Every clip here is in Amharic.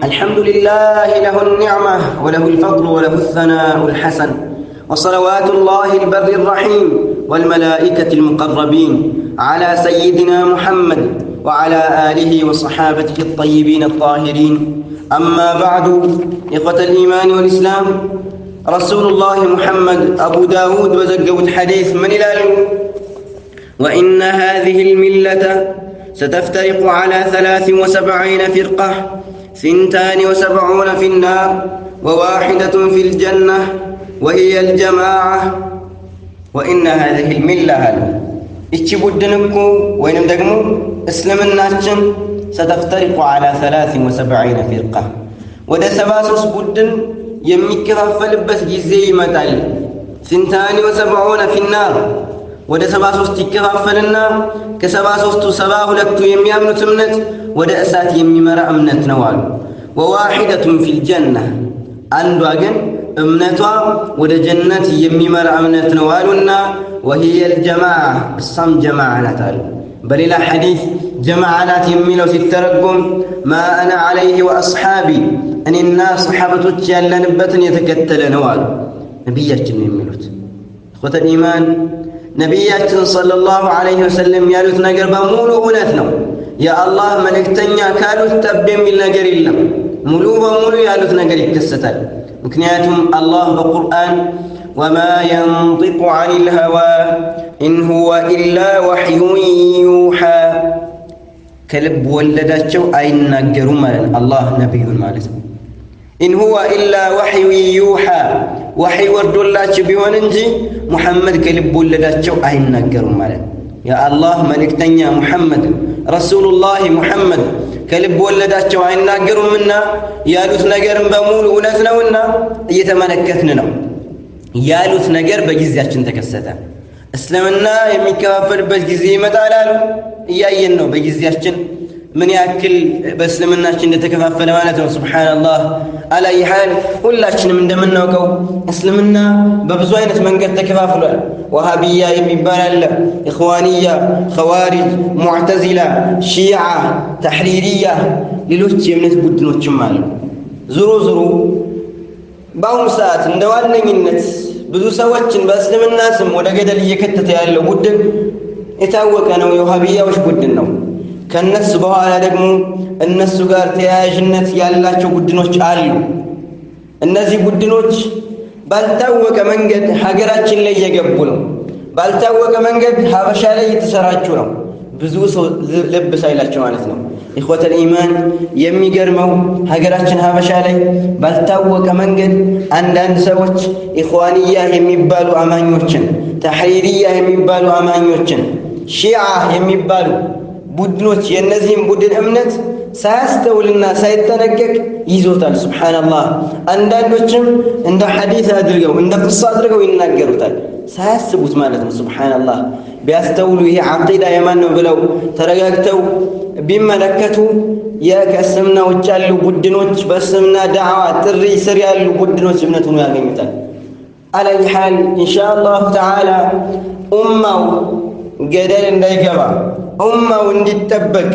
الحمد لله له النعمة وله الفضل وله الثناء الحسن وصلوات الله البر الرحيم والملائكة المقربين على سيدنا محمد وعلى آله وصحابته الطيبين الطاهرين أما بعد إخوة الإيمان والإسلام رسول الله محمد أبو داود وزقود حديث من إلى وإن هذه الملة ستفترق على ثلاث وسبعين فرقة ثنتان وسبعون في النار وواحدة في الجنة وهي الجماعة وإن هذه الملة هل إيش بدنكو وينم دقمو اسلم الناشن ستفترق على ثلاث وسبعين فرقة ወደ ሰባ ሶስት ቡድን የሚከፋፈልበት ጊዜ ይመጣል ስንታኒ ወሰብዑነ ፊናር ወደ ሰባ ሶስት ይከፋፈልና ከሰባ ሶስቱ ሰባ ሁለቱ የሚያምኑት እምነት ወደ እሳት የሚመራ እምነት ነው አሉ ወዋሒደቱን ፊልጀና አንዷ ግን እምነቷ ወደ ጀነት የሚመራ እምነት ነው አሉና ወሂየ ልጀማዓ እሷም ጀማዓ ናት አሉ በሌላ ሐዲስ ጀማዓ ናት የሚለው ሲተረጎም ማ አነ ዓለይህ ወአስሓቢ እኔና ሰሓበቶች ያለንበትን የተከተለ ነው አሉ ነቢያችን ነው የሚሉት እኮተል ኢማን ነቢያችን ሰለላሁ ዐለይሂ ወሰለም ያሉት ነገር በሙሉ እውነት ነው የአላህ መልእክተኛ ካሉት ጠብ የሚል ነገር የለም ሙሉ በሙሉ ያሉት ነገር ይከሰታል ምክንያቱም አላህ በቁርአን ወማ የንጢቁ ዐን ልሀዋ ኢን ሁወ ኢላ ወሕዩን ዩሓ ከልብ ወለዳቸው አይናገሩም ማለት አላህ ነቢዩን ማለት ነው ኢን ሁወ ኢላ ወሕዩ ዩሓ ወሕይ ወርዶላቸው ቢሆን እንጂ ሙሐመድ ከልብ ወለዳቸው አይናገሩም ማለት የአላህ መልእክተኛ ሙሐመድ ረሱሉላህ ሙሐመድ ከልብ ወለዳቸው አይናገሩምና ያሉት ነገርም በሙሉ እውነት ነውና እየተመለከትን ነው ያሉት ነገር በጊዜያችን ተከሰተ እስልምና የሚከፋፈልበት ጊዜ ይመጣል አሉ እያየን ነው በጊዜያችን ምን ያክል በእስልምናችን እንደተከፋፈለ ማለት ነው ስብሓንላህ አላይ ሓል ሁላችንም እንደምናውቀው እስልምና በብዙ አይነት መንገድ ተከፋፍሏል ወሃቢያ የሚባል አለ ኢኽዋንያ ኸዋሪጅ ሙዕተዚላ ሺዓ ተሕሪርያ ሌሎች የእምነት ቡድኖችም አሉ ዙሮ ዙሮ በአሁኑ ሰዓት እንደ ዋነኝነት ብዙ ሰዎችን በእስልምና ስም ወደ ገደል እየከተተ ያለው ቡድን የታወቀ ነው የውሃብያዎች ቡድን ነው ከነሱ በኋላ ደግሞ እነሱ ጋር ተያያዥነት ያላቸው ቡድኖች አሉ እነዚህ ቡድኖች ባልታወቀ መንገድ ሀገራችን ላይ እየገቡ ነው ባልታወቀ መንገድ ሀበሻ ላይ እየተሰራጩ ነው ብዙ ሰው ልብ ሳይላቸው ማለት ነው ኢኽወተል ኢማን የሚገርመው ሀገራችን ሀበሻ ላይ ባልታወቀ መንገድ አንዳንድ ሰዎች ኢኽዋንያ የሚባሉ አማኞችን ተሕሪርያ የሚባሉ አማኞችን ሺዓ የሚባሉ ቡድኖች የእነዚህም ቡድን እምነት ሳያስተውልና ሳይጠነቀቅ ይዞታል ስብሓንላህ አንዳንዶችም እንደ ሐዲስ አድርገው እንደ ቅሳ አድርገው ይናገሩታል ሳያስቡት ማለት ነው ስብሓንላህ ቢያስተውሉ ይሄ ዓቂዳ የማን ነው ብለው ተረጋግተው ቢመለከቱ ከእስልምና ውጭ ያሉ ቡድኖች በእስልምና ዳዕዋ ጥሪ ስር ያሉ ቡድኖች እምነት ሆኖ ያገኙታል አላይ ሓል ኢንሻ አላሁ ተዓላ ኡማው ገደል እንዳይገባ ኡማው እንዲጠበቅ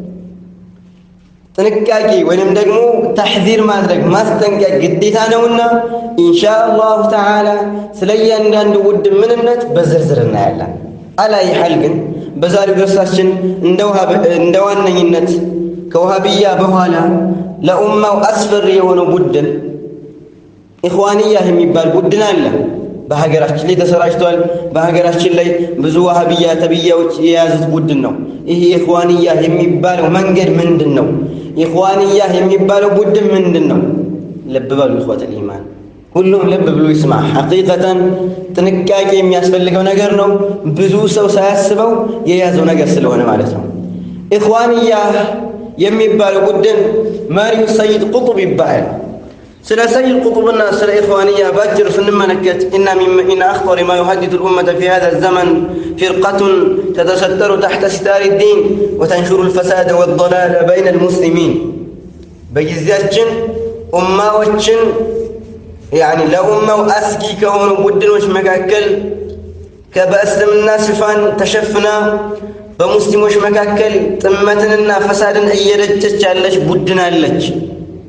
ጥንቃቄ ወይንም ደግሞ ተሕዚር ማድረግ ማስጠንቀቅ ግዴታ ነውና ኢንሻ አላሁ ተዓላ ስለ እያንዳንዱ ቡድን ምንነት በዝርዝር እናያለን አላይ ሐል ግን በዛሬው ደርሳችን እንደ ዋነኝነት ከውሃብያ በኋላ ለኡማው አስፈሪ የሆነው ቡድን ኢኽዋንያ የሚባል ቡድን አለ በሀገራችን ላይ ተሰራጭቷል በሀገራችን ላይ ብዙ ዋሃብያ ተብያዎች የያዙት ቡድን ነው ይህ ኢኽዋንያ የሚባለው መንገድ ምንድን ነው ኢኽዋንያ የሚባለው ቡድን ምንድን ነው ልብ በሉ ኢኽወት ልኢማን ሁሉም ልብ ብሎ ይስማ ሐቂቀተን ጥንቃቄ የሚያስፈልገው ነገር ነው ብዙ ሰው ሳያስበው የያዘው ነገር ስለሆነ ማለት ነው ኢኽዋንያ የሚባለው ቡድን መሪው ሰይድ ቁጡብ ይባላል ስለ ሰይድ ቁጡብና ስለ ኢኽዋንያ ባጭር ስንመለከት እና ኢን አኽጠር ማ ዩሀድዱ ልኡመተ ፊ ሃذا الزمن فرقة تتستر تحت ستار الدين وتنشر الفساد والضلال بين المسلمين በጊዜያችን ኡማዎችን ያኒ ለኡማው አስጊ ከሆኑ ቡድኖች መካከል በእስልምና ሽፋን ተሸፍና በሙስሊሞች መካከል ጥመትንና ፈሳድን እየረጨች ያለች ቡድን አለች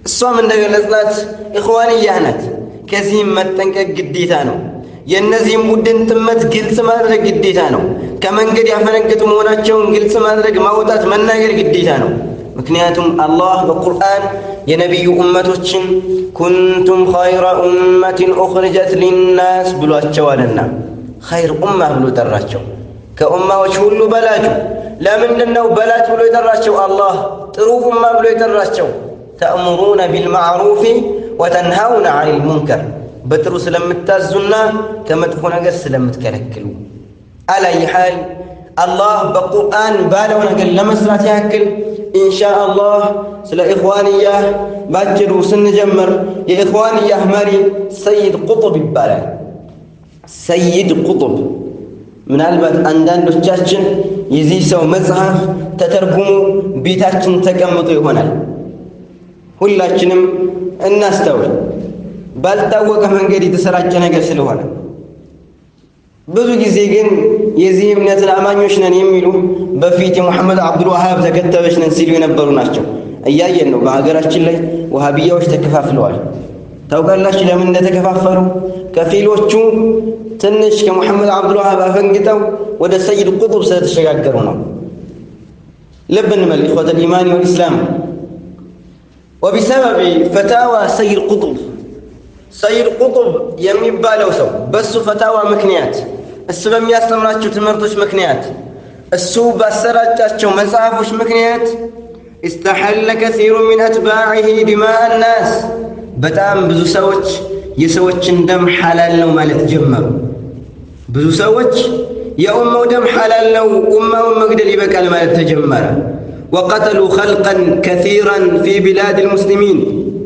እሷም እንደገለጽናት ኢኽዋንያህ ናት። ከዚህም መጠንቀቅ ግዴታ ነው። የእነዚህም ቡድን ጥመት ግልጽ ማድረግ ግዴታ ነው። ከመንገድ ያፈነገጡ መሆናቸውን ግልጽ ማድረግ፣ ማውጣት፣ መናገር ግዴታ ነው። ምክንያቱም አላህ በቁርአን የነቢዩ ኡመቶችን ኩንቱም ኸይረ ኡመትን ኡኽርጀት ሊናስ ብሏቸዋልና ኸይር ኡማ ብሎ ጠራቸው። ከኡማዎች ሁሉ በላጩ ለምንድን ነው በላጭ ብሎ የጠራቸው? አላህ ጥሩ ኡማ ብሎ የጠራቸው ተእሙሩነ ቢልማዕሩፊ ወተንሃውነ ዐኒል ሙንከር በጥሩ ስለምታዙና ከመጥፎ ነገር ስለምትከለክሉ። አላይ ሓል አላህ በቁርአን ባለው ነገር ለመስራት ያክል ኢንሻ አላህ ስለ ኢኽዋንያህ ባጭሩ ስንጀምር የኢኽዋንያህ መሪ ሰይድ ቁጡብ ይባላል። ሰይድ ቁጡብ ምናልባት አንዳንዶቻችን የዚህ ሰው መጽሐፍ ተተርጉሞ ቤታችን ተቀምጦ ይሆናል። ሁላችንም እናስተውል። ባልታወቀ መንገድ የተሰራጨ ነገር ስለሆነ ብዙ ጊዜ ግን የዚህ እምነትን አማኞች ነን የሚሉ በፊት የሙሐመድ አብዱልዋሃብ ተከታዮች ነን ሲሉ የነበሩ ናቸው። እያየን ነው። በሀገራችን ላይ ወሃቢያዎች ተከፋፍለዋል። ታውቃላችሁ ለምን እንደተከፋፈሉ? ከፊሎቹ ትንሽ ከሙሐመድ አብዱልዋሃብ አፈንግጠው ወደ ሰይድ ቁጡብ ስለተሸጋገሩ ነው። ልብ እንበል ኢኽወተ ልኢማን ወልኢስላም ወቢሰበብ ፈታዋ ሰይድ ቁጡብ ሰይድ ቁጡብ የሚባለው ሰው በእሱ ፈታዋ ምክንያት እሱ በሚያስተምራቸው ትምህርቶች ምክንያት እሱ ባሰራጫቸው መጽሐፎች ምክንያት እስተሐለ ከሲሩ ሚን አትባዕህ ዲማአ ናስ በጣም ብዙ ሰዎች የሰዎችን ደም ሐላል ነው ማለት ጀመሩ። ብዙ ሰዎች የኡማው ደም ሐላል ነው፣ ኡማውን መግደል ይበቃል ማለት ተጀመረ። ወቀተሉ ኸልቀን ከሲራን ፊ ቢላድ ልሙስሊሚን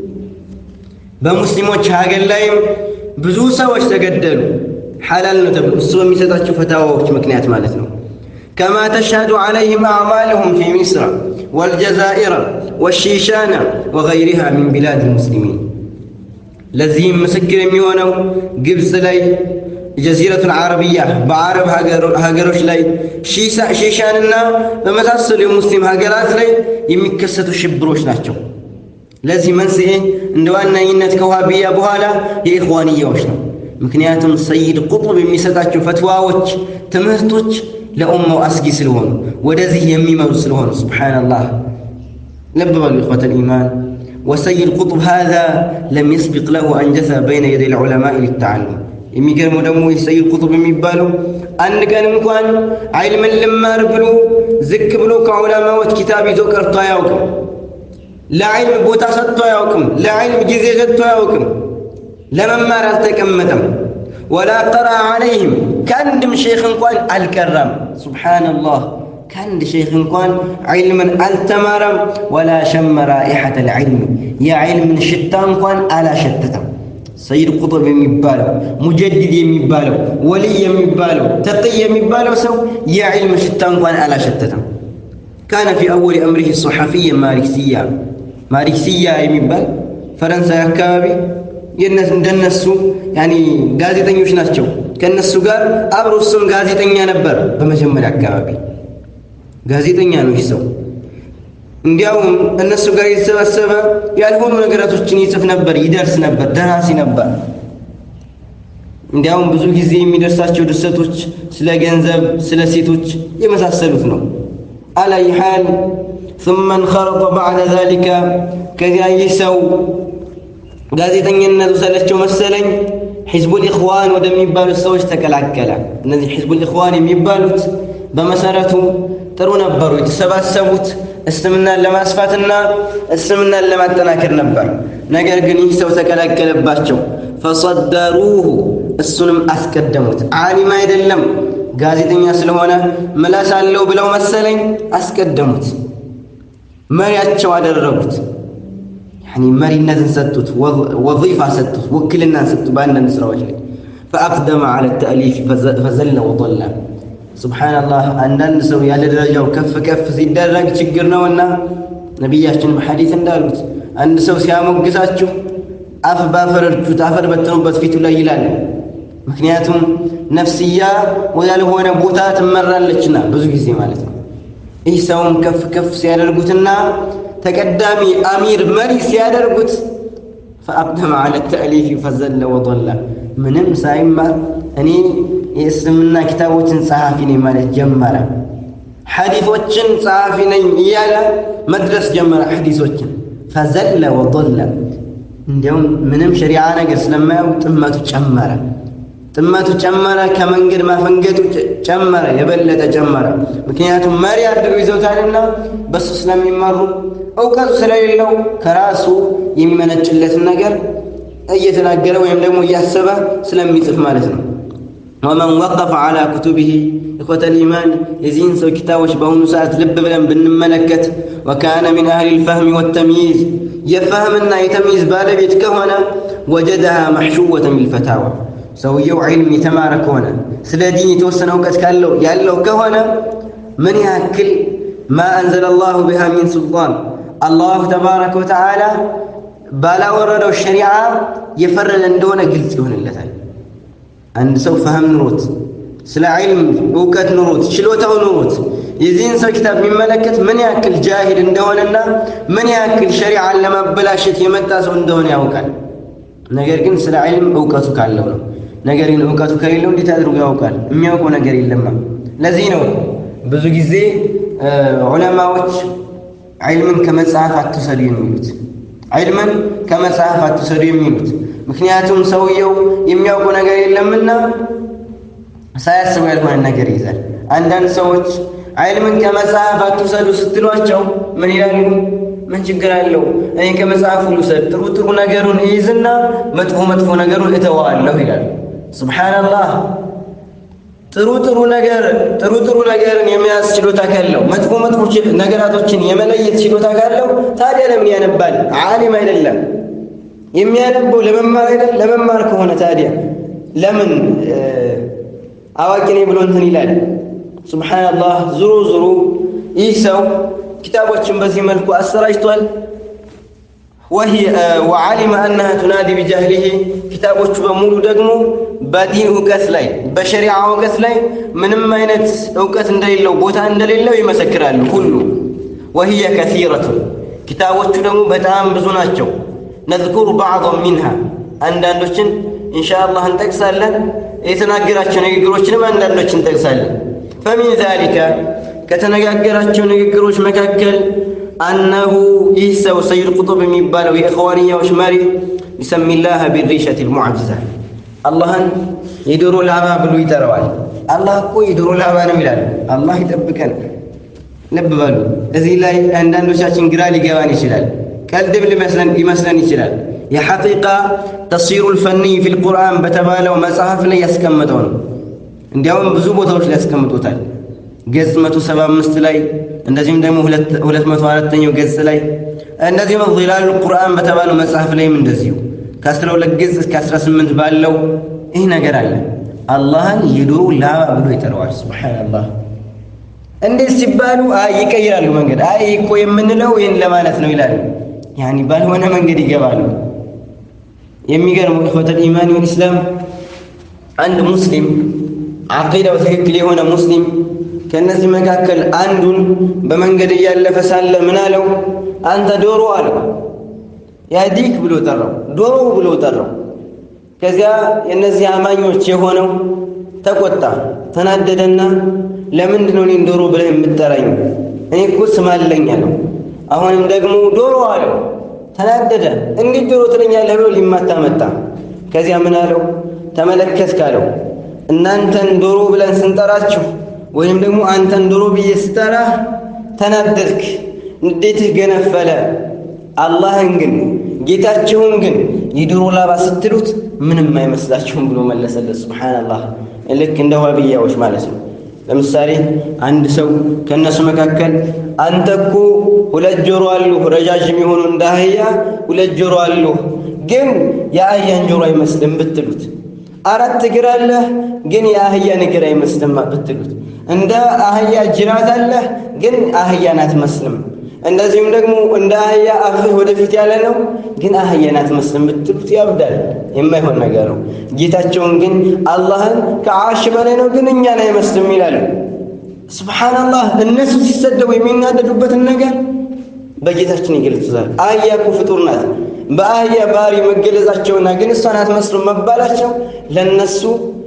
በሙስሊሞች ሀገር ላይም ብዙ ሰዎች ተገደሉ። ሐላል ነው ተብሎ እሱ በሚሰጣቸው ፈታዋዎች ምክንያት ማለት ነው። ከማ ተሽሀዱ ዐለይህም አዕማልሁም ፊ ሚስር ወልጀዛኢር ወሺሻና ወገይሪሃ ሚን ቢላድ ልሙስሊሚን። ለዚህም ምስክር የሚሆነው ግብፅ ላይ ጀዚረቱል ዓረብያ በአረብ ሀገሮች ላይ ሺሻንና በመሳሰሉ የሙስሊም ሀገራት ላይ የሚከሰቱ ሽብሮች ናቸው። ለዚህ መንስኤ እንደ ዋናኝነት ከዋሃብያ በኋላ የኢኽዋንያዎች ነው። ምክንያቱም ሰይድ ቁጡብ የሚሰጣቸው ፈትዋዎች፣ ትምህርቶች ለኡማው አስጊ ስለሆኑ ወደዚህ የሚመሩ ስለሆኑ ሱብሓነላህ። ልብ በሉ ኢኽወተል ኢማን ወሰይድ ቁጡብ ሃዛ ለም የስቢቅ ለሁ አንጀሰ በይነ የደይ ልዑለማኢ ሊተዓሉም የሚገርመው ደግሞ ይህ ሰይድ ቁጡብ የሚባለው አንድ ቀን እንኳን ዐይልምን ልማር ብሎ ዝቅ ብሎ ከዑለማዎች ኪታብ ይዞ ቀርቶ አያውቅም። ለዐይልም ቦታ ሰጥቶ አያውቅም። ለዐይልም ጊዜ ሰጥቶ አያውቅም። ለመማር አልተቀመጠም። ወላ ቀራ ዐለይህም ከአንድም ሼኽ እንኳን አልቀራም። ሱብሓነላህ ከአንድ ሼኽ እንኳን ዐይልምን አልተማረም። ወላ ሸመ ራኢሐተ ልዕልም የዐይልምን ሽታ እንኳን አላሸተተም። ሰይድ ቁጡብ የሚባለው ሙጀዲድ የሚባለው ወልይ የሚባለው ተቅይ የሚባለው ሰው የዕልም ሽታ እንኳን አላሸተተም። ካነ ፊ አወል አምሪህ ሶሐፊየ ማሪክስያ ማሪክስያ የሚባል ፈረንሳይ አካባቢ እንደነሱ ያኒ ጋዜጠኞች ናቸው። ከእነሱ ጋር አብሮ እሱም ጋዜጠኛ ነበር። በመጀመሪያ አካባቢ ጋዜጠኛ ነው ይህ ሰው። እንዲያውም እነሱ ጋር የተሰበሰበ ያልሆኑ ነገራቶችን ይጽፍ ነበር፣ ይደርስ ነበር፣ ደራሲ ነበር። እንዲያውም ብዙ ጊዜ የሚደርሳቸው ድርሰቶች ስለ ገንዘብ፣ ስለ ሴቶች የመሳሰሉት ነው። አላይ ሓል ثم انخرط بعد ذلك ከዚያ ይህ ሰው ጋዜጠኝነቱ ሰለቸው መሰለኝ ሒዝቡል ኢኽዋን ወደሚባሉት ሰዎች ተቀላቀለ። እነዚህ ሒዝቡል ኢኽዋን የሚባሉት በመሰረቱ ጥሩ ነበሩ። የተሰባሰቡት እስልምናን ለማስፋትና እስልምናን ለማጠናከር ነበር። ነገር ግን ይህ ሰው ተቀላቀለባቸው። ፈሰደሩሁ እሱንም አስቀደሙት። ዓሊም አይደለም ጋዜጠኛ ስለሆነ ምላስ አለው ብለው መሰለኝ አስቀደሙት። መሪያቸው አደረጉት። ያኒ መሪነትን ሰጡት፣ ወዚፋ ሰጡት፣ ውክልናን ሰጡት በአንዳንድ ስራዎች ላይ ፈአቅደመ ዐለ ተእሊፍ ፈዘለ ወጠላ ሱብሓነላህ አንዳንድ ሰው ያለ ደረጃው ከፍ ከፍ ሲደረግ ችግር ነውና ነቢያችን በሐዲት እንዳሉት አንድ ሰው ሲያሞግሳችሁ አፍ ባፈር እርጩት፣ አፈር በትኑበት ፊቱ ላይ ይላል። ምክንያቱም ነፍስያ ወዳልሆነ ቦታ ትመራለችና ብዙ ጊዜ ማለት ነው። ይህ ሰውም ከፍ ከፍ ሲያደርጉትና ተቀዳሚ አሚር መሪ ሲያደርጉት ፈአቅደመ ዐለ ተእሊፊ ፈዘለ ወضለ ምንም ሳይማር እኔ የእስልምና ኪታቦችን ጸሐፊ ነኝ ማለት ጀመረ። ሐዲሶችን ጸሐፊ ነኝ እያለ መድረስ ጀመረ። ሐዲሶችን ፈዘለ ወضለ እንዲያውም ምንም ሸሪዓ ነገር ስለማያው ጥመቱ ጨመረ። ጥመቱ ጨመረ። ከመንገድ ማፈንገጡ ጨመረ፣ የበለጠ ጨመረ። ምክንያቱም መሪ አድርገው ይዘውታልና በሱ ስለሚመሩ እውቀቱ ስለሌለው ከራሱ የሚመነጭለትን ነገር እየተናገረ ወይም ደግሞ እያሰበ ስለሚጽፍ ማለት ነው። ወመን ወቀፈ ዐላ ኩቱቢሂ ኢኽወተል ኢማን የዚህን ሰው ኪታቦች በአሁኑ ሰዓት ልብ ብለን ብንመለከት ወካነ ሚን አህሊ ልፈህሚ ወተምይዝ የፈህምና የተምይዝ ባለቤት ከሆነ ወጀደሃ መሕሹወተን ቢልፈታዋ ሰውየው ዒልም የተማረ ከሆነ ስለ ዲን የተወሰነ እውቀት ካለው ያለው ከሆነ ምን ያክል ማ አንዘለ ላሁ ቢሃ ሚን ሱልጣን አላሁ ተባረከ ወተዓላ ባላወረደው ሸሪዓ የፈረደ እንደሆነ ግልጽ ይሆንለታል። አንድ ሰው ፈህም ኑሮት ስለ ዒልም እውቀት ኑሮት ችሎታው ኑሮት የዚህን ሰው ኪታብ የሚመለከት ምን ያክል ጃሂል እንደሆነና ምን ያክል ሸሪዓን ለማበላሸት የመጣ ሰው እንደሆነ ያውቃል። ነገር ግን ስለ ዒልም እውቀቱ ካለው ነው። ነገር ግን እውቀቱ ከሌለው እንዴት አድርጎ ያውቃል? የሚያውቀው ነገር የለማ። ለዚህ ነው ብዙ ጊዜ ዑለማዎች ዒልምን ከመጽሐፍ አትውሰዱ የሚሉት ዒልምን ከመጽሐፍ አትውሰዱ የሚሉት ምክንያቱም ሰውየው የሚያውቀው ነገር የለምና ሳያስበው ያልሆነ ነገር ይይዛል። አንዳንድ ሰዎች ዒልምን ከመጽሐፍ አትውሰዱ ስትሏቸው ምን ይላሉ? ምን ችግር አለው? እኔ ከመጽሐፉ ልውሰድ፣ ጥሩ ጥሩ ነገሩን እይዝና መጥፎ መጥፎ ነገሩን እተዋለሁ ይላሉ። ሱብሓነላህ። ጥሩ ጥሩ ነገር ጥሩ ጥሩ ነገርን የመያዝ ችሎታ ካለው መጥፎ መጥፎ ነገራቶችን የመለየት ችሎታ ካለው ታዲያ ለምን ያነባል? ዓሊም አይደለም የሚያነበው ለመማር አይደል? ለመማር ከሆነ ታዲያ ለምን አዋቂ ነኝ ብሎ እንትን ይላል? ሱብሓነላህ። ዙሩ ዙሩ ይህ ሰው ኪታቦችን በዚህ መልኩ አሰራጅቷል። ወዓሊመ አነሃ ቱናዲ ቢጃህሊሂ ኪታቦቹ በሙሉ ደግሞ በዲን እውቀት ላይ በሸሪዓ እውቀት ላይ ምንም አይነት እውቀት እንደሌለው ቦታ እንደሌለው ይመሰክራሉ ሁሉ። ወህየ ከሲረቱ ኪታቦቹ ደግሞ በጣም ብዙ ናቸው። ነዝኩሩ ባዕضን ሚንሃ አንዳንዶችን ኢንሻአላህ እንጠቅሳለን። የተናገራቸው ንግግሮችንም አንዳንዶችን እንጠቅሳለን። ፈሚን ዛሊከ ከተነጋገራቸው ንግግሮች መካከል አነሁ ይህ ሰው ሰይድ ቁጡብ የሚባለው የእኽዋንያዎች መሪ ቢሰሚላህ ቢሪሸት ልሙዕጅዛ አላህን የዶሮ ላባ ብሎ ይጠራዋል። አላህ እኮ የዶሮ ላባ ነው ይላል። አላህ ይጠብቀን። ልብ በሉ። እዚህ ላይ አንዳንዶቻችን ግራ ሊገባን ይችላል። ቀልድም ሊመስለን ይችላል። የሐቂቃ ተፍሲሩ ልፈኒይ ፊ ልቁርአን በተባለው መጽሐፍ ላይ ያስቀመጠው ነው። እንዲያውም ብዙ ቦታዎች ላይ ያስቀምጦታል። ገጽ 175 ላይ እንደዚሁም ደግሞ 204ኛው ገጽ ላይ እንደዚሁም ዚላሉ ቁርአን በተባለው መጽሐፍ ላይም እንደዚሁ ከ12 ገጽ እስከ 18 ባለው ይህ ነገር አለ። አላህን የዶሮ ላባ ብሎ ይጠራዋል። ሱብሓነላህ። እንዴት ሲባሉ አይ ይቀይራሉ መንገድ። አይ እኮ የምንለው ይህን ለማለት ነው ይላሉ። ያኒ ባልሆነ መንገድ ይገባሉ። የሚገርመው ኢኽወተል ኢማን ወልኢስላም አንድ ሙስሊም ዓቂዳው ትክክል የሆነ ሙስሊም ከእነዚህ መካከል አንዱን በመንገድ እያለፈ ሳለ ምን አለው? አንተ ዶሮ አለው። ያዲክ ብሎ ጠራው፣ ዶሮ ብሎ ጠራው። ከዚያ የእነዚህ አማኞች የሆነው ተቆጣ፣ ተናደደና ለምንድን ነው እኔን ዶሮ ብለህ የምትጠራኝ? እኔ እኮ ስም አለኝ አለው። አሁንም ደግሞ ዶሮ አለው። ተናደደ። እንዴት ዶሮ ትለኛለህ ብሎ ሊማታ መጣ። ከዚያ ምን አለው? ተመለከትክ አለው። እናንተን ዶሮ ብለን ስንጠራችሁ ወይም ደግሞ አንተን ዶሮ ብዬ ስጠራህ ተናደድክ፣ ንዴትህ ገነፈለ። አላህን ግን ጌታችሁን ግን የዶሮ ላባ ስትሉት ምንም አይመስላችሁም ብሎ መለሰለት። ሱብሓነላህ። ልክ እንደ ዋብያዎች ማለት ነው። ለምሳሌ አንድ ሰው ከእነሱ መካከል አንተ እኮ ሁለት ጆሮ አሉህ፣ ረዣዥም የሆኑ እንደ አህያ ሁለት ጆሮ አሉህ፣ ግን የአህያን ጆሮ አይመስልም ብትሉት አራት እግር አለህ ግን የአህያን እግር አይመስልም ብትሉት፣ እንደ አህያ ጅራት አለህ ግን አህያን አትመስልም። እንደዚሁም ደግሞ እንደ አህያ አፍህ ወደፊት ያለ ነው ግን አህያን አትመስልም ብትሉት ያብዳል። የማይሆን ነገር ነው። ጌታቸውን ግን አላህን ከዓርሽ በላይ ነው ግን እኛን አይመስልም ይላሉ። ሱብሓነላህ። እነሱ ሲሰደቡ የሚናደዱበትን ነገር በጌታችን ይገልጹታል። አህያ እኮ ፍጡር ናት። በአህያ ባህሪ መገለጻቸውና ግን እሷን አትመስሉም መባላቸው ለነሱ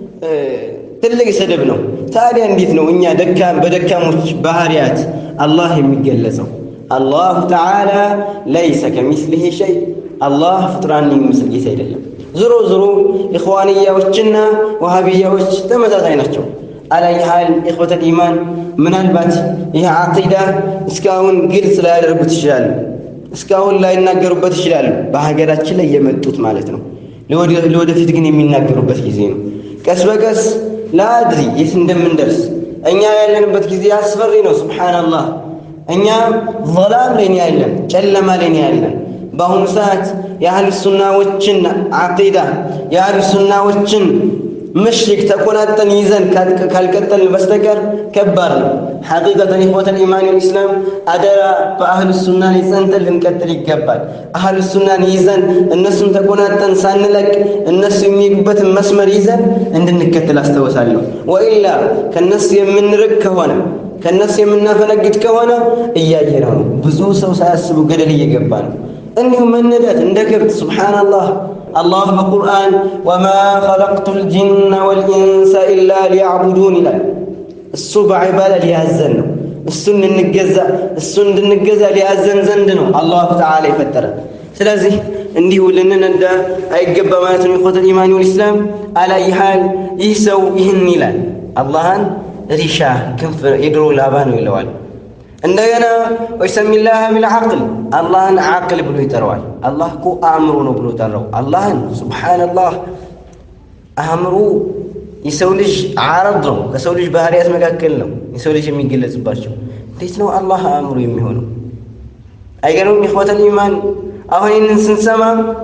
ትልቅ ስድብ ነው። ታዲያ እንዴት ነው እኛ በደካሞች ባህሪያት አላህ የሚገለጸው? አላሁ ተዓላ ለይሰ ከሚስሊሂ ሸይ አላህ ፍጡራን የሚመስል ጌታ አይደለም። ዞሮ ዞሮ ኢኽዋንያዎችና ወሃቢያዎች ተመሳሳይ ናቸው። አላይ ሀል ኢኽወተል ኢማን ምናልባት ይህ ዓቂዳ እስካሁን ግልጽ ላያደርጉት ይችላሉ። እስካሁን ላይናገሩበት ይችላሉ። በሀገራችን ላይ የመጡት ማለት ነው። ለወደፊት ግን የሚናገሩበት ጊዜ ነው። ቀስ በቀስ ላአድሪ የት እንደምንደርስ እኛ ያለንበት ጊዜ አስፈሪ ነው። ሱብሓነላህ እኛ ዞላም ላይ ያለን፣ ጨለማ ላይ ያለን በአሁኑ ሰዓት የአህል ሱናዎችን ዓቂዳ የአህል ሱናዎችን ምሽግ ተቆናጠን ይዘን ካልቀጠልን በስተቀር ከባድ ነው። ሐቂቀተን ኢኽወተል ኢማን ልእስላም አደራ በአህል ሱና ላይ ጸንተን ልንቀጥል ይገባል። አህል ሱናን ይዘን እነሱን ተቆናጠን ሳንለቅ እነሱ የሚሄዱበትን መስመር ይዘን እንድንከተል አስታውሳለሁ። ወኢላ ከእነሱ የምንርቅ ከሆነ ከእነሱ የምናፈነግጥ ከሆነ እያየነው ነው። ብዙ ሰው ሳያስቡ ገደል እየገባ ነው። እንዲሁም መነዳት እንደ ከብት ሱብሓነላህ አላህ በቁርአን ወማ ኸለቅቱ ልጅነ ወልኢንሰ ኢላ ሊያዕቡዱን ይላል። እሱ በዒባዳ ሊያዘን ነው። እሱ እንድንገዛ እሱ እንድንገዛ ሊያዘን ዘንድ ነው አላሁ ተዓላ የፈጠረን። ስለዚህ እንዲሁ ልንነዳ አይገባ ማለት ነው። ኢኽወተል ኢማን ወልኢስላም አላይ ሃል ይህ ሰው ይህን ይላል። አላህን ሪሻ ክንፍ የድሮ ላባ ነው ይለዋል። እንደገና ወይሰሚላህ ቢልዓቅል አላህን ዓቅል ብሎ ይጠራዋል። አላህ እኮ አእምሮ ነው ብሎ ጠራው አላህን። ሱብሓነላህ አእምሮ የሰው ልጅ ዓረብ ነው፣ ከሰው ልጅ ባህሪያት መካከል ነው የሰው ልጅ የሚገለጽባቸው። እንዴት ነው አላህ አእምሮ የሚሆነው? አይገርምም? ኢኽወተል ኢማን አሁን ይህንን ስንሰማ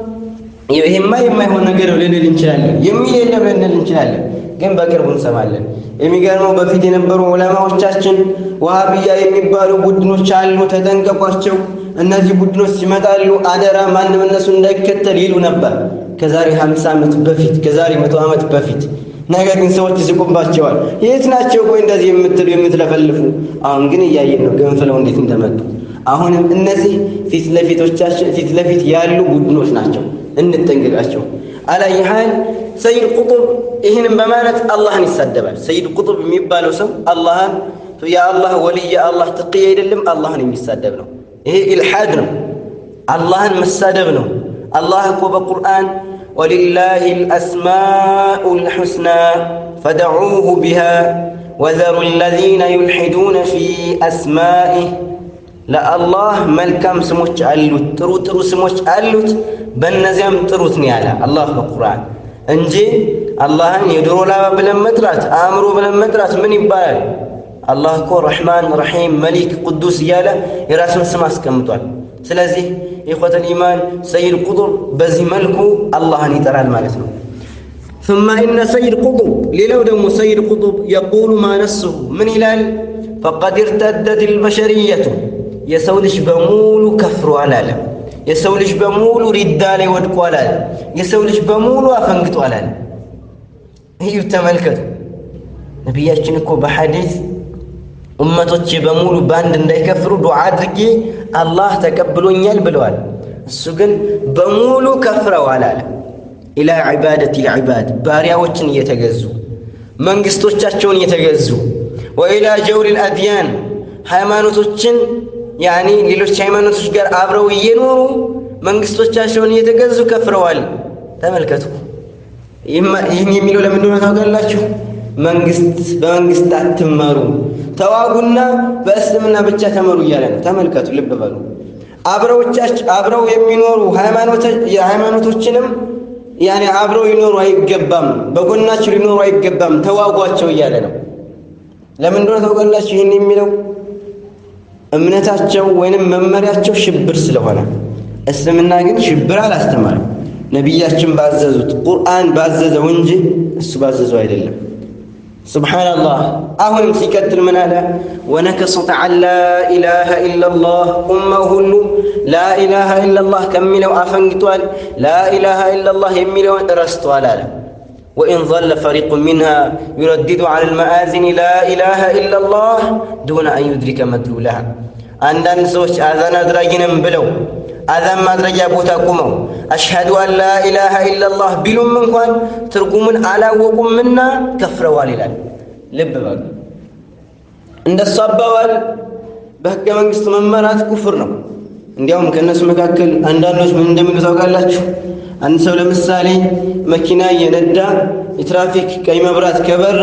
ይሄማ የማይሆን ነገር ነው ልንል እንችላለን፣ የሚል የለም ልንል እንችላለን፣ ግን በቅርቡ እንሰማለን። የሚገርመው በፊት የነበሩ ዑለማዎቻችን ዋሃብያ የሚባሉ ቡድኖች አሉ፣ ተጠንቀቋቸው፣ እነዚህ ቡድኖች ይመጣሉ፣ አደራ ማንም እነሱ እንዳይከተል ይሉ ነበር ከዛሬ 50 ዓመት በፊት ከዛሬ መቶ ዓመት በፊት። ነገር ግን ሰዎች ይስቁባቸዋል። የት ናቸው ቆይ እንደዚህ የምትሉ የምትለፈልፉ? አሁን ግን እያየን ነው ገንፍለው እንዴት እንደመጡ። አሁንም እነዚህ ፊት ለፊቶቻችን ፊት ለፊት ያሉ ቡድኖች ናቸው፣ እንጠንቀቃቸው። አላይሃል ሰይድ ቁጡብ ይህንም በማለት አላህን ይሳደባል። ሰይድ ቁጡብ የሚባለው ሰው አላህን የአላህ ወልይ የአላህ ትቅያ አይደለም፣ አላህን የሚሳደብ ነው። ይሄ ኢልሓድ ነው፣ አላህን መሳደብ ነው። አላህ እኮ በቁርአን ወሊላሂ ልአስማኡ ልሑስና ፈደዑሁ ቢሃ ወዘሩ ለዚነ ዩልሒዱነ ፊ አስማኢህ ለአላህ መልካም ስሞች አሉት፣ ጥሩ ጥሩ ስሞች አሉት፣ በእነዚያም ጥሩት ነው ያለ አላህ በቁርአን እንጂ አላህን የድሮ ላባ ብለን መጥራት አእምሮ ብለን መጥራት ምን ይባላል? አላህ እኮ ረሕማን፣ ረሒም፣ መሊክ፣ ቅዱስ እያለ የራሱን ስም አስቀምጧል። ስለዚህ ኢኽወተል ኢማን ሰይድ ቁጡብ በዚህ መልኩ አላህን ይጠራል ማለት ነው። ثم إن سيد قطب ሌላው ደግሞ ሰይድ ቁጡብ የቁሉ ማ ነስሁ ምን ይላል? ፈቀድ እርተደት ልበሸርየቱ የሰው ልጅ በሙሉ ከፍሯል አለ። የሰው ልጅ በሙሉ ሪዳ ላይ ወድቋል አለ። የሰው ልጅ በሙሉ አፈንግጧል አለ። ይህ ተመልከቱ። ነቢያችን እኮ በሐዲስ እመቶቼ በሙሉ በአንድ እንዳይከፍሩ ዱዓ አድርጌ አላህ ተቀብሎኛል ብለዋል። እሱ ግን በሙሉ ከፍረዋል አለ። ኢላ ዒባደት ልዕባድ ባሪያዎችን እየተገዙ መንግስቶቻቸውን እየተገዙ ወኢላ ጀውሪ ልአድያን ሃይማኖቶችን ያኒ ሌሎች ሃይማኖቶች ጋር አብረው እየኖሩ መንግስቶቻቸውን እየተገዙ ከፍረዋል። ተመልከቱ። ይህን የሚለው ለምን እንደሆነ ታውቃላችሁ? መንግስት በመንግስት አትመሩ፣ ተዋጉና በእስልምና ብቻ ተመሩ እያለ ነው። ተመልከቱ፣ ልብ በሉ። አብረው የሚኖሩ ሃይማኖቶችንም ያኔ አብረው ሊኖሩ አይገባም፣ በጎናቸው ሊኖሩ አይገባም፣ ተዋጓቸው እያለ ነው። ለምን እንደሆነ ታውቃላችሁ? ይህን የሚለው እምነታቸው ወይንም መመሪያቸው ሽብር ስለሆነ፣ እስልምና ግን ሽብር አላስተማርም። ነቢያችን ባዘዙት ቁርአን ባዘዘው እንጂ እሱ ባዘዘው አይደለም። ሱብሓነላህ። አሁንም ሲቀጥል ምን አለ? ወነከሱት ዐን ላኢላሃ ኢለላህ ኡማው ሁሉ ላኢላሃ ኢለላህ ከሚለው አፈንግጧል። ላኢላሃ ኢለላህ የሚለውን ረስቷል አለ። ወኢን ظለ ፈሪቁ ሚንሃ ዩረድዱ ዐላ ልመአዚን ላኢላሃ ኢለላህ ዱነ አን ዩድሪከ መድሉላሃ አንዳንድ ሰዎች አዛን አድራጊ ነን ብለው አዛን ማድረጊያ ቦታ ቁመው አሽሃዱ አን ላ ኢላሃ ኢላላህ ቢሉም እንኳን ትርጉሙን አላወቁምና ከፍረዋል ይላል። ልብ በሉ። እንደሱ አባባል በሕገ መንግሥት መመራት ኩፍር ነው። እንዲያውም ከእነሱ መካከል አንዳንዶች ምን እንደሚሉ ታውቃላችሁ? አንድ ሰው ለምሳሌ መኪና እየነዳ የትራፊክ ቀይ መብራት ከበራ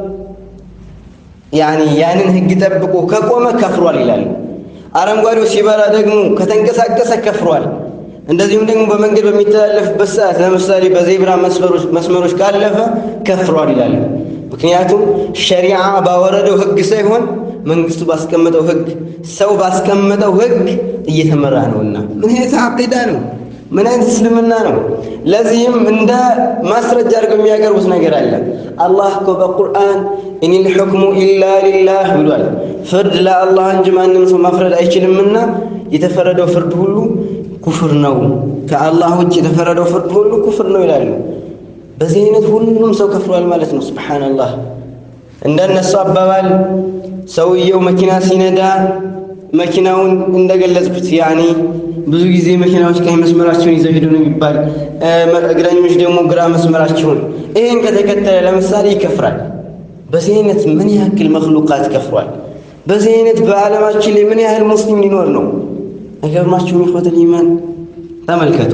ያኒ ያንን ሕግ ጠብቆ ከቆመ ከፍሯል ይላሉ። አረንጓዴው ሲበራ ደግሞ ከተንቀሳቀሰ ከፍሯል። እንደዚሁም ደግሞ በመንገድ በሚተላለፍበት ሰዓት ለምሳሌ በዜብራ መስመሮች ካለፈ ከፍሯል ይላሉ። ምክንያቱም ሸሪዓ ባወረደው ሕግ ሳይሆን መንግስቱ ባስቀመጠው ሕግ ሰው ባስቀመጠው ሕግ እየተመራ ነውና ምን አይነት አቂዳ ነው? ምን አይነት እስልምና ነው? ለዚህም እንደ ማስረጃ አድርገው የሚያቀርቡት ነገር አለ። አላህ እኮ በቁርአን ኢኒል ሑክሙ ኢላ ሊላህ ብሏል። ፍርድ ለአላህ እንጂ ማንም ሰው ማፍረድ አይችልምና የተፈረደው ፍርድ ሁሉ ኩፍር ነው፣ ከአላህ ውጭ የተፈረደው ፍርድ ሁሉ ኩፍር ነው ይላሉ። በዚህ አይነት ሁሉም ሰው ከፍሯል ማለት ነው። ሱብሓነላህ። እንደነሱ አባባል ሰውየው መኪና ሲነዳ መኪናውን እንደገለጽኩት ያኔ ብዙ ጊዜ መኪናዎች ቀኝ መስመራቸውን ይዘው ሄዱ ነው የሚባል፣ እግረኞች ደግሞ ግራ መስመራቸውን። ይህን ከተከተለ ለምሳሌ ይከፍራል። በዚህ አይነት ምን ያክል መክሉቃት ከፍሯል። በዚህ አይነት በዓለማችን ላይ ምን ያህል ሙስሊም ሊኖር ነው? አይገርማችሁም? ኢኽወተል ኢማን ተመልከቱ።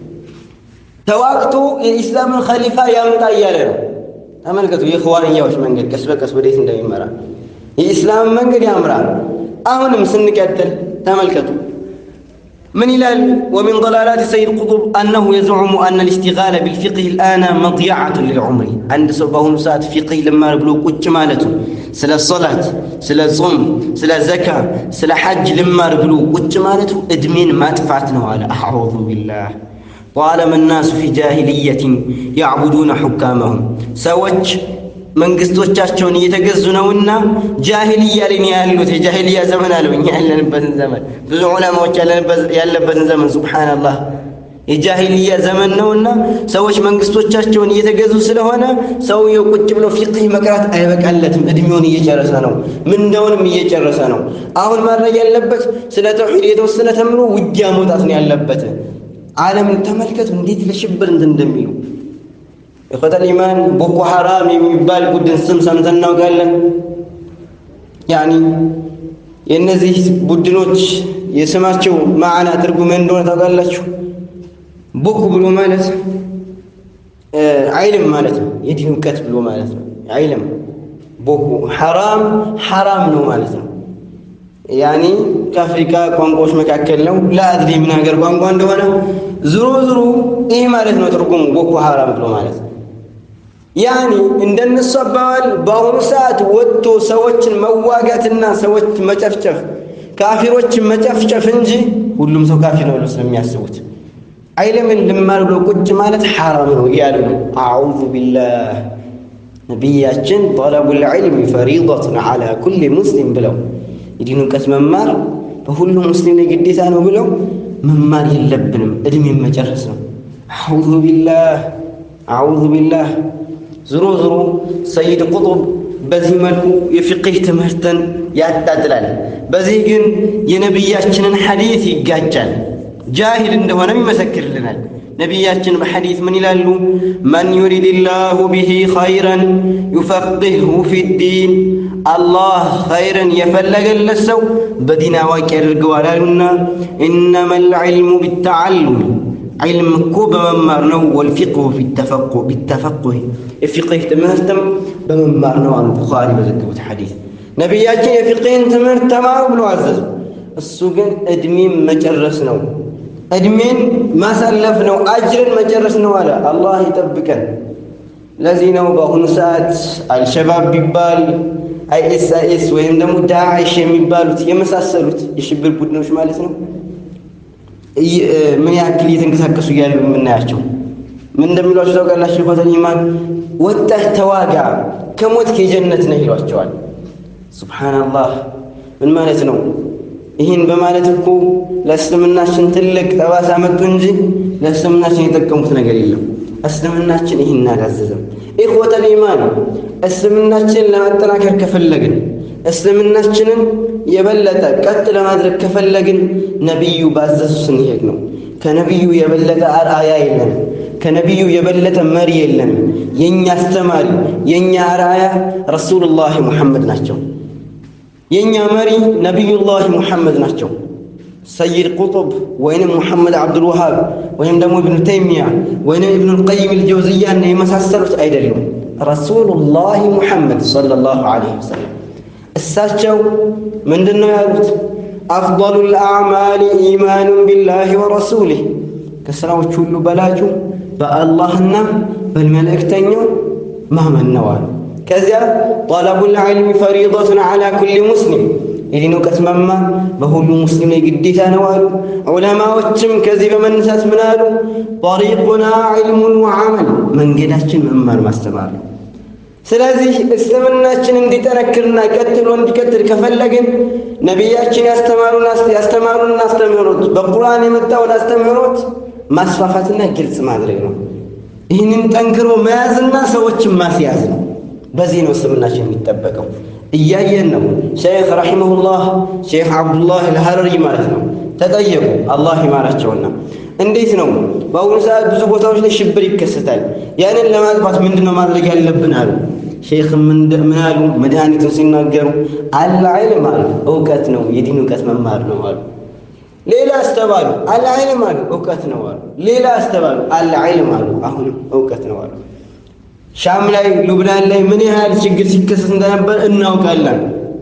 ተዋቅቶ የኢስላምን ኸሊፋ ያምጣ እያለ ነው። ተመልከቱ የኽዋንያዎች መንገድ ቀስ በቀስ ወዴት እንደሚመራ የኢስላምን መንገድ ያምራል። አሁንም ስንቀጥል ተመልከቱ ምን ይላል? ወሚን ضላላት ሰይድ ቁጡብ አነሁ የዝዑሙ አነ ልእስቲጋለ ቢልፊቅህ ልአነ መضያዓቱን ሊልዑምሪ። አንድ ሰው በአሁኑ ሰዓት ፊቅህ ልማር ብሎ ቁጭ ማለቱ ስለ ሶላት፣ ስለ ጾም፣ ስለ ዘካ፣ ስለ ሐጅ ልማር ብሎ ቁጭ ማለቱ እድሜን ማጥፋት ነው አለ። አዑዙ ቢላህ ጣለመ ናሱ ፊ ጃሂልየትን ያዕቡዱነ ሑካመሁም ሰዎች መንግስቶቻቸውን እየተገዙ ነውና ጃሂልያ ላይ ነው ያሉት። የጃሂልያ ዘመን አለው እኛ ያለንበትን ዘመን ብዙ ዑለማዎች ያለበትን ዘመን ሱብሓነላህ የጃሂልያ ዘመን ነውና ሰዎች መንግስቶቻቸውን እየተገዙ ስለሆነ ሰውየው ቁጭ ብሎ ፊቅህ መቅራት አይበቃለትም። እድሜውን እየጨረሰ ነው፣ ምንዳውንም እየጨረሰ ነው። አሁን ማድረግ ያለበት ስለ ተውሒድ የተወሰነ ተምሮ ውጊያ መውጣት ነው ያለበት። ዓለምን ተመልከቱ እንዴት ለሽብር እንትን እንደሚሉ ኢኽወተል ኢማን ቦኮ ሐራም የሚባል ቡድን ስም ሰምተን እናውቃለን። ያኒ የእነዚህ ቡድኖች የስማቸው ማዕና ትርጉም እንደሆነ ታውቃላችሁ? ቦኮ ብሎ ማለት አይልም ማለት ነው። የዲን እውቀት ብሎ ማለት ነው። አይልም ቦኮ ሐራም ሐራም ነው ማለት ነው። ያኒ ከአፍሪካ ቋንቋዎች መካከል ነው። ለአድሪ ምን ሀገር ቋንቋ እንደሆነ ዝሮ ዝሮ ይህ ማለት ነው ትርጉሙ ቦኮ ሐራም ብሎ ማለት ነው። ያኒ እንደነሱ አባባል በአሁኑ ሰዓት ወጥቶ ሰዎችን መዋጋትና ሰዎች መጨፍጨፍ ካፊሮችን መጨፍጨፍ እንጂ ሁሉም ሰው ካፊር ነው ብሎ ስለሚያስቡት አይለምን ልማር ብሎ ቁጭ ማለት ሐራም ነው እያሉ ነው። አዑዙ ቢላህ ነቢያችን ጠለቡል ዒልም ፈሪደቱን ዐላ ኩሊ ሙስሊም ብለው የዲን እውቀት መማር በሁሉም ሙስሊም ላይ ግዴታ ነው ብለው መማር የለብንም እድሜን መጨረስ ነው። አዑዙ ቢላህ አዑዙ ቢላህ ዝሮ ዝሮ ሰይድ ቁጡብ በዚህ መልኩ የፊቅህ ትምህርትን ያጣጥላል። በዚህ ግን የነቢያችንን ሐዲት ይጋጫል። ጃሂል እንደሆነም ይመሰክርልናል። ነቢያችን በሐዲት ምን ይላሉ? መን ዩሪድ ላሁ ብሂ ኸይረን ዩፈቅህሁ ፊዲን፣ አላህ ኸይረን የፈለገለት ሰው በዲን አዋቂ ያደርገዋል አሉና ኢነማ ልዕልሙ ቢተዓሉም ዒልም እኮ በመማር ነው። ወልፊቅሁ ቢተፈቁህ የፊቅህ ትምህርትም በመማር ነው አሉ ቡኻሪ በዘገቡት ሐዲስ። ነቢያችን የፊቅህን ትምህርት ተማሩ ብሎ አዘዙ። እሱ ግን ዕድሜን መጨረስ ነው፣ ዕድሜን ማሳለፍ ነው፣ አጅርን መጨረስ ነው አለ። አላህ ይጠብቀን። ለዚህ ነው በአሁኑ ሰዓት አልሸባብ ቢባል አይኤስ አይኤስ ወይም ደግሞ ዳዕሽ የሚባሉት የመሳሰሉት የሽብር ቡድኖች ማለት ነው ምን ያክል እየተንቀሳቀሱ እያሉ የምናያቸው ምን እንደሚሏቸው ታውቃላችሁ? ኢኽወተል ኢማን ወጣህ ተዋጋ ከሞትክ የጀነት ነህ ይሏቸዋል። ሱብሓነላህ ምን ማለት ነው? ይህን በማለት እኮ ለእስልምናችን ትልቅ ጠባሳ መጡ እንጂ ለእስልምናችን የጠቀሙት ነገር የለም። እስልምናችን ይህን አላዘዘም። ኢኽወተል ኢማን እስልምናችንን ለማጠናከር ከፈለግን እስልምናችንን የበለጠ ቀጥ ለማድረግ ከፈለግን ነቢዩ ባዘዙ ስንሄድ ነው። ከነቢዩ የበለጠ አርአያ የለም። ከነቢዩ የበለጠ መሪ የለም። የእኛ አስተማሪ የእኛ አርአያ ረሱሉላህ ሙሐመድ ናቸው። የእኛ መሪ ነቢዩላህ ሙሐመድ ናቸው። ሰይድ ቁጡብ ወይንም ሙሐመድ አብዱልወሃብ ወይም ደግሞ ኢብኑ ተይሚያ ወይንም ኢብኑ ልቀይም ልጀውዝያና የመሳሰሉት አይደሉም። ረሱሉላህ ሙሐመድ ሰለላሁ ዐለይሂ ወሰለም እሳቸው ምንድን ነው ያሉት? አፍضሉ ልአዕማሊ ኢማኑን ቢላህ ወረሱሊህ ከሥራዎች ሁሉ በላጩ በአላህና በመልእክተኛው ማመን ነው አሉ። ከዚያ ጠለቡል ዒልሚ ፈሪደቱን ዐላ ኩሊ ሙስሊም የዲን እውቀት መማር በሁሉ ሙስሊም ላይ ግዴታ ነው አሉ። ዑለማዎችም ከዚህ በመነሳት ምን አሉ? ጠሪቁና ዒልሙን ወዐመል መንገዳችን መማር ማስተማር ነው። ስለዚህ እስልምናችን እንዲጠነክርና ቀጥሎ እንዲቀጥል ከፈለግን ነቢያችን ያስተማሩን አስተምህሮት በቁርአን የመጣውን አስተምህሮት ማስፋፋትና ግልጽ ማድረግ ነው። ይህንን ጠንክሮ መያዝና ሰዎችን ማስያዝ ነው። በዚህ ነው እስልምናችን የሚጠበቀው። እያየን ነው። ሼክ ረሒመሁላህ ሼክ አብዱላህ አልሐረሪ ማለት ነው ተጠየቁ፣ አላህ ይማራቸውና እንዴት ነው በአሁኑ ሰዓት ብዙ ቦታዎች ላይ ሽብር ይከሰታል። ያንን ለማጥፋት ምንድን ነው ማድረግ ያለብን አሉ። ሼክ ምን አሉ? መድኃኒቱን ሲናገሩ አልዕልም አሉ፣ እውቀት ነው የዲን እውቀት መማር ነው አሉ። ሌላ አስተባሉ፣ አልዕልም አሉ፣ እውቀት ነው አሉ። ሌላ አስተባሉ፣ አልዕልም አሉ፣ አሁንም እውቀት ነው አሉ። ሻም ላይ ሉብናን ላይ ምን ያህል ችግር ሲከሰት እንደነበር እናውቃለን።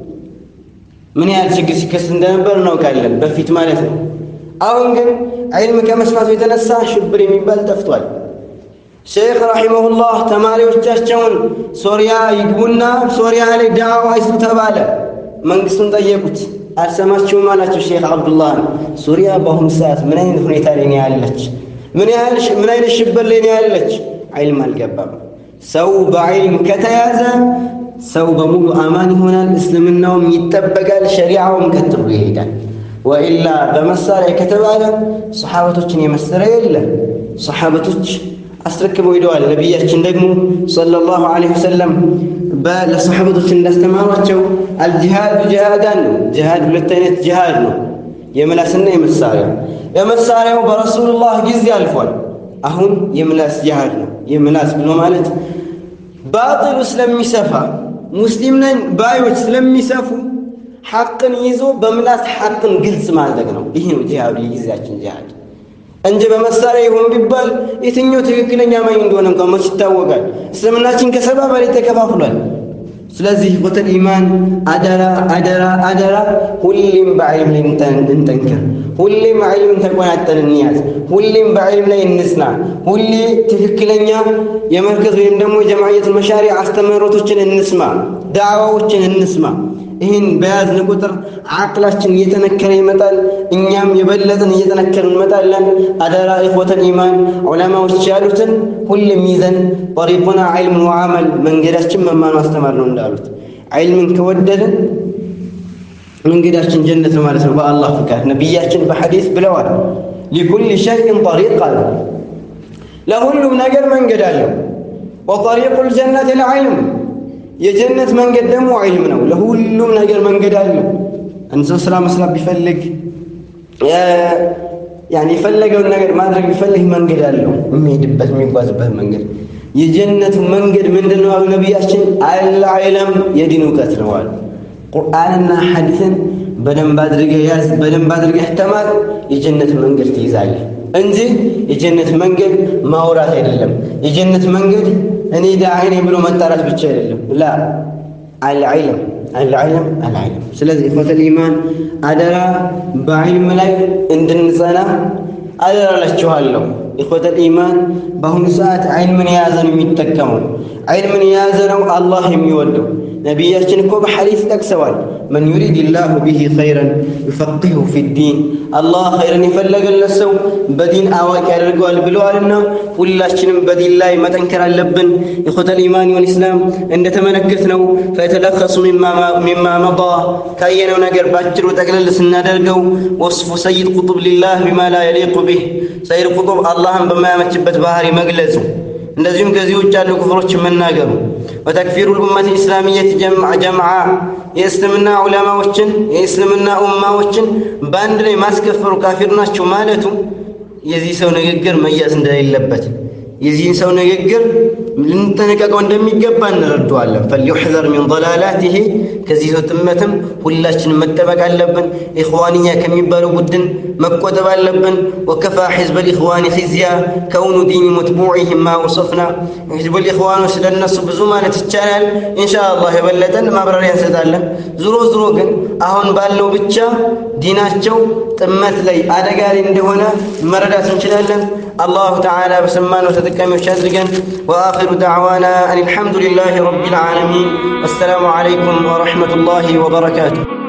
ምን ያህል ችግር ሲከሰት እንደነበር እናውቃለን፣ በፊት ማለት ነው። አሁን ግን ዒልም ከመስፋቱ የተነሳ ሽብር የሚባል ጠፍቷል። ሼክ ረሒመሁላህ ተማሪዎቻቸውን ሶሪያ ይግቡና ሶሪያ ላይ ዳዕዋ ይስሩ ተባለ። መንግስቱን ጠየቁት፣ አልሰማችሁም አላቸው። ሼክ አብዱላህ ሱሪያ በአሁኑ ሰዓት ምን አይነት ሁኔታ ላይ ነው ያለች? ምን ያህል ምን አይነት ሽብር ላይ ነው ያለች? ዒልም አልገባም። ሰው በዒልም ከተያዘ ሰው በሙሉ አማን ይሆናል፣ እስልምናውም ይጠበቃል፣ ሸሪዓውም ቀጥሎ ይሄዳል። ወኢላ በመሳሪያ ከተባለ ሰሓበቶችን የመሰለ የለም። ሰሓበቶች አስረክበው ሂደዋል። ነቢያችን ደግሞ ሰለላሁ ዐለይሂ ወሰለም ለሰሓበቶች እንዳስተማሯቸው አልጅሃዱ ጅሃዳን ነው። ጅሃድ ሁለት አይነት ጅሃድ ነው፣ የምላስና የመሳሪያ። የመሳሪያው በረሱሉላህ ጊዜ አልፏል። አሁን የምላስ ጅሃድ ነው። የምላስ ብሎ ማለት ባጥሉ ስለሚሰፋ ሙስሊም ነን ባዮች ስለሚሰፉ ሐቅን ይዞ በምላስ ሐቅን ግልጽ ማድረግ ነው። ይህ ነው ጂሃዱ፣ የጊዜያችን ጂሃድ እንጂ በመሳሪያ ይሁን ቢባል የትኛው ትክክለኛ ማኝ እንደሆነ እንኳን መች ይታወቃል። እስልምናችን ከሰባ በላይ ተከፋፍሏል። ስለዚህ ኢኽወተል ኢማን አደራ አደራ አደራ፣ ሁሌም በዕልም ላይ እንጠንክር። ሁሌም ዕልም ተቆናጠን እንያዝ። ሁሌም በዕልም ላይ እንጽና። ሁሌ ትክክለኛ የመርከዝ ወይም ደግሞ የጀማዕየት መሻሪዕ አስተምህሮቶችን እንስማ፣ ዳዕዋዎችን እንስማ። ይህን በያዝን ቁጥር አቅላችን እየጠነከረ ይመጣል። እኛም የበለጥን እየጠነከረ እንመጣለን። አደራ ኢኽወተል ኢማን ዑለማዎች ያሉትን ሁሌም ይዘን ጠሪቁና ዒልምን ወዓመል መንገዳችን መማር ማስተማር ነው እንዳሉት ዒልምን ከወደድን መንገዳችን ጀነት ነው ማለት ነው በአላህ ፍቃድ። ነቢያችን በሐዲስ ብለዋል፣ ሊኩል ሸይእን ጠሪቅ አለ። ለሁሉም ነገር መንገድ አለው። ወጠሪቁል ጀነት ልዕልም የጀነት መንገድ ደግሞ ዒልም ነው። ለሁሉም ነገር መንገድ አለው። አንድ ሰው ስራ መስራት ቢፈልግ ያኔ የፈለገውን ነገር ማድረግ ቢፈልግ መንገድ አለው፣ የሚሄድበት የሚጓዝበት መንገድ። የጀነቱ መንገድ ምንድን ነው አሉ ነቢያችን? አልዕልም የዲን እውቀት ነው አሉ። ቁርአንና ሐዲስን በደንብ አድርገህ ያዝ፣ በደንብ አድርገህ ተማር፣ የጀነት መንገድ ትይዛለህ እንጂ የጀነት መንገድ ማውራት አይደለም። የጀነት መንገድ እኔ ዳዒ ነኝ ብሎ መጣራት ብቻ አይደለም። ላ አልዕልም አልዕልም አልዕልም። ስለዚህ ኢኽወተል ኢማን አደራ በዕልም ላይ እንድንጸና አደራ እላችኋለሁ። ኢኽወተል ኢማን በአሁኑ ሰዓት ዒልምን የያዘ ነው የሚጠቀመው። ዒልምን የያዘ ነው አላህ የሚወደው። ነቢያችን እኮ በሐዲስ ጠቅሰዋል። መን ዩሪድ ላሁ ቢሂ ኸይረን ዩፈቂሁ ፊዲን፣ አላህ ኸይርን የፈለገለት ሰው በዲን አዋቂ ያደርገዋል ብለዋልና ሁላችንም በዲን ላይ መጠንከር አለብን። ኢኽወተል ኢማን ወልኢስላም እንደተመለከት ነው ፈየተለኸሱ ሚማ መዳ ካየነው ነገር በአጭሩ ጠቅለል ስናደርገው ወስፉ ሰይድ ቁጡብ ሊላህ ቢማ ላ የሊቁ ቢህ ሰይድ ቁጡብ አላህን በማያመችበት ባህሪ መግለጹ እንደዚሁም ከዚህ ውጭ ያሉ ክፍሮች መናገሩ ወተክፊሩ ልኡመት ልእስላሚየት ጀምዓ የእስልምና ዑለማዎችን የእስልምና ኡማዎችን በአንድ ላይ ማስከፈሩ ካፊር ናቸው ማለቱ የዚህ ሰው ንግግር መያዝ እንደሌለበት የዚህን ሰው ንግግር ልንጠነቀቀው እንደሚገባ እንረዳዋለን። ፈልዩሕዘር ሚን ضላላቲሂ ከዚህ ሰው ጥመትም ሁላችንም መጠበቅ አለብን። ኢኽዋንያ ከሚባለው ቡድን መቆጠብ አለብን። ወከፋ ሒዝበ ልኢኽዋን ኺዝያ ከውኑ ዲኒ መትቡዒህም ማ ወሰፍና ሒዝቡ ልኢኽዋኖች ስለነሱ ብዙ ማለት ይቻላል። ኢንሻአላህ የበለጠን ማብራሪያ እንሰጣለን። ዙሮ ዙሮ ግን አሁን ባለው ብቻ ዲናቸው ጥመት ላይ አደጋ ላይ እንደሆነ መረዳት እንችላለን። አላሁ ተዓላ በሰማነው ተጠቃሚዎች አድርገን። ወአኺሩ ዳዕዋና አን አልሐምዱሊላሂ ረቢል ዓለሚን። ወሰላሙ ዓለይኩም ወረሕመቱላሂ ወበረካቱሁ።